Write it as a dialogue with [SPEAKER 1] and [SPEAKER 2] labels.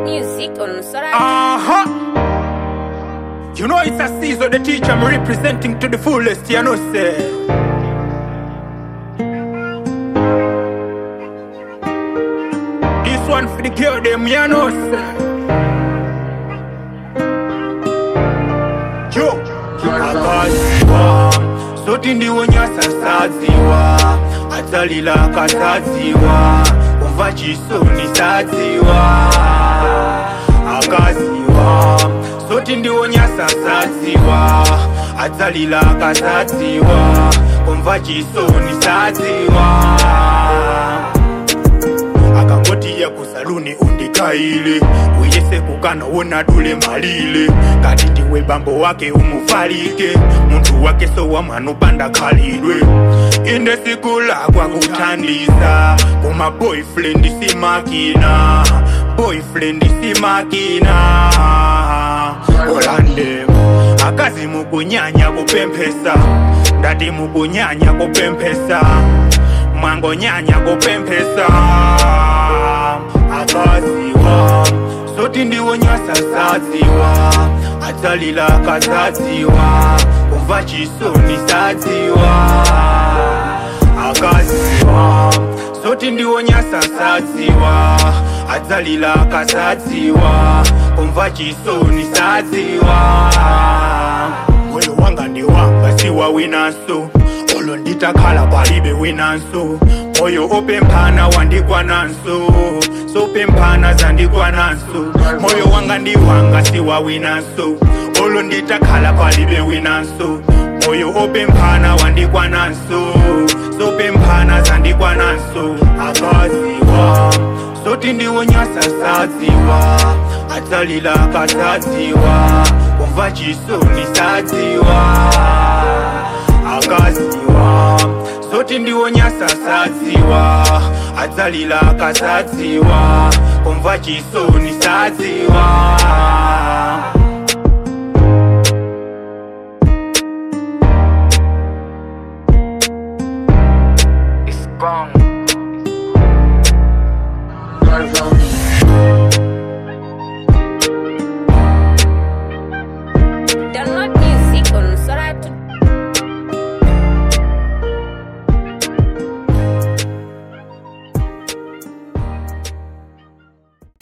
[SPEAKER 1] music on Sora.
[SPEAKER 2] Uh-huh. You know it's a season the teacher I'm representing to the fullest, you know say. This one for the girl them, you know say. Yo, akaziwa soti ndiwo nyasasadziwa atsalila akasadziwa kumva chisoni sadziwa akaziwa soti ndiwo nyasasadziwa atsalila akasadziwa kumva chisoni sadziwa akangotiya kusaluni undikaile uyese kukana wona dule malile kati ndiwe bambo wake umufalike muntu wake sowamanupanda khalidwe inde siku lakwa kuthandiza kuma boyfriend simakina boyfriend simakina olande akazi mukunyanya kupemphesa ndati mukunyanya kupemphesa mwangonyanya kupemphesa akaziwa soti ndiwo nyasasadziwa atsalila akasadziwa kumva chisoni sadziwa akaziwa soti ndiwo nyasasadziwa atsalila akasadziwa kumva chisoni sadziwa moyo wanga ndi wanga siwa winanso olo nditakhala palibe winanso moyo opemphana wandikwananso sopemphana zandikwananso moyo wanga ndi wanga siwa winanso olo nditakhala palibe winanso moyo opemphana wandikwananso sopemphana zandikwananso akaziwa soti ndiwo nyasasadziwa atsalila akasadziwa kumva chisoni sadziwa akaziwa soti ndiwo nyasasadziwa atsalila akasadziwa kumva chisoni sadziwa